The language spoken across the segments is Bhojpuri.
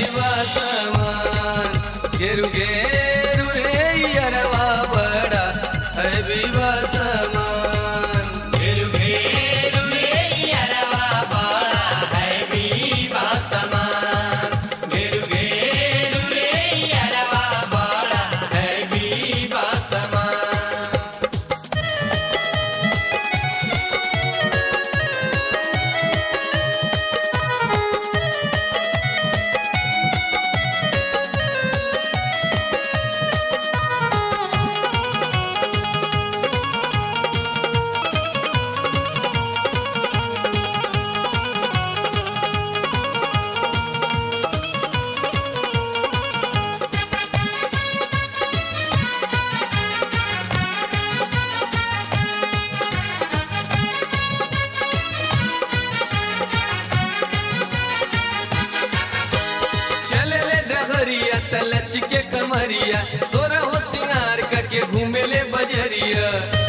विवासमान घेरु घेरु रे यरवा बड़ा है विवासमान घेरु घेरु रे अरवा बड़ा है बीबा समान घेरु घेरु रे अरवा बड़ा है बीबा समान चले ले डहरिया तलच के कमरिया सोरा हो सिंगार करके घूमे ले बजरिया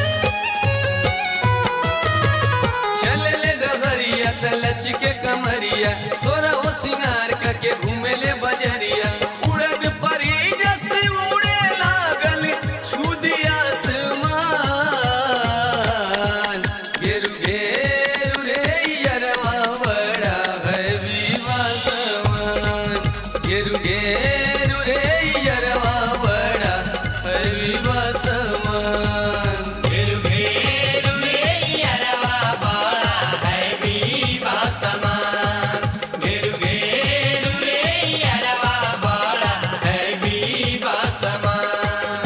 चले ले डहरिया तलच के कमरिया सोरा हो सिंगार करके घूमे ले बजरिया उड़द परी जस उड़े लागल छुदिया आसमान घेरु घेरु रे यरवा बड़ा है विवासमान घेरु घेरु रे यरवा बड़ा है विवासमान घेरु घेरु रे अरवा बड़ा है बीबा समान घेरु घेरु रे अरवा बड़ा है बीबा समान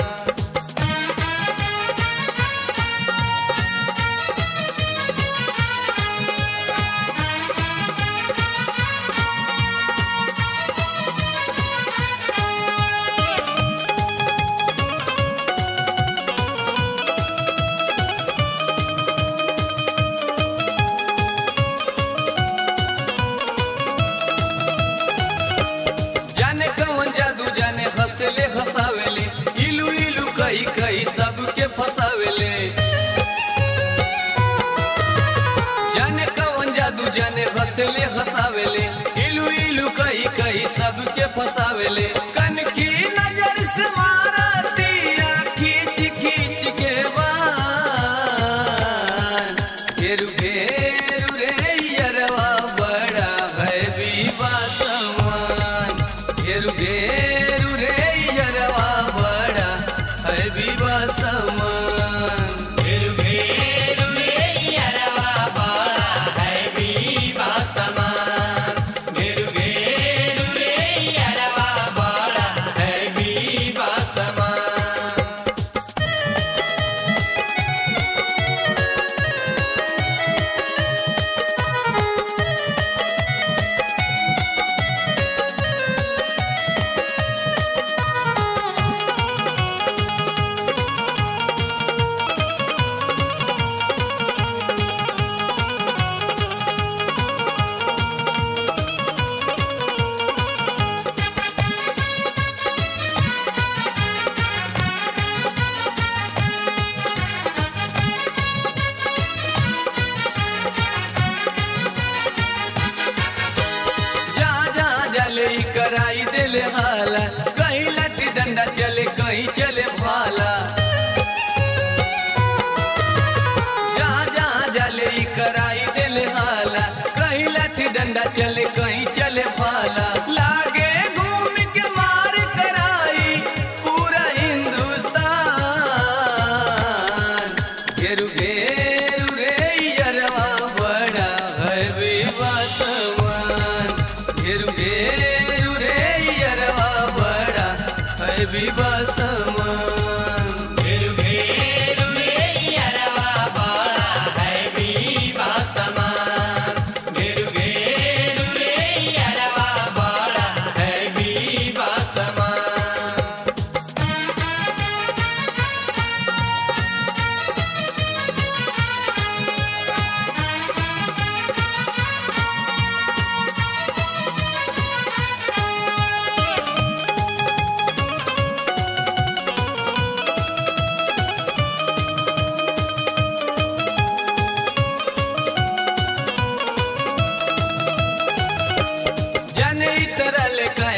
जाने कौन जादू जाने हंसले हंसावेले इलू इलू कही कही सबके फसावेले जाने कौन जादू जाने हंसले हंसावेले इलू इलू कही कही सबके फसावेले कन की नजर से मारा दिया खींच खींच के बान घेरु घेरु रे यरवा बड़ा है विवा समान घेरु घेरु रे यरवा बड़ा है विवा समान घेरु घेरु रे अरवा बड़ा है बीबा समान घेरु घेरु रे अरवा बड़ा है बीबा समान जा जा जले कराई दिल हाला कहीं लट डंडा चले कहीं चले भाला जा जा जले कराई दिल हाला कहीं लट डंडा चले कहीं चले भाला लागे घूम के मार कराई पूरा हिंदुस्तान घेरु घेरु रे यरवा बड़ा है विवासमान घेरु घेरु रे यरवा बड़ा है विवासमान घेरु घेरु रे अरवा बड़ा है बीबा समान घेरु घेरु रे अरवा बड़ा है बीबा समान घेरु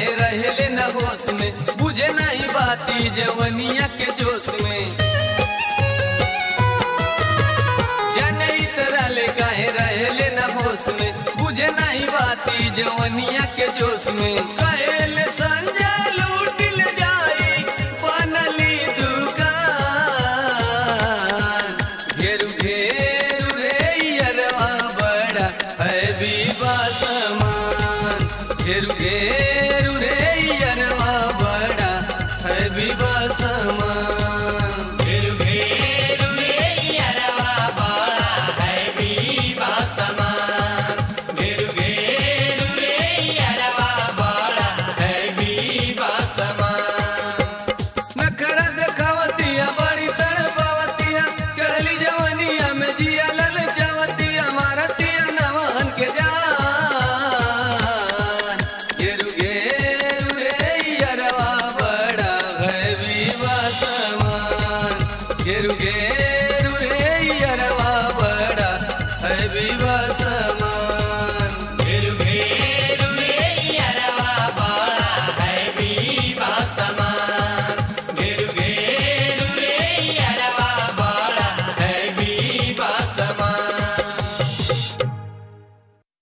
काहे रहले न होश में बुझे नहीं बाती जवनिया के जोश में जनई तरले काहे रहले न होश में बुझे नहीं बाती जवनिया के जोश में कहले संजय लूटिल जाई बनली दुकान घेरू घेरू रे यरवा बड़ा है बीबा समान घेरू घेरू रे यरवा बड़ा है बीबा समान घेरू घेरू रे अरवा बड़ा है बीबा समान घेरू घेरू रे अरवा बड़ा है बीबा समान नखरा देखावतिया बड़ी तड़पावतिया चढ़ली जवनिया में जिया लल चावतिया मारतिया नवान के जान गेरु गेरु रे यरवा बड़ा है विवा समान गेरु गेरु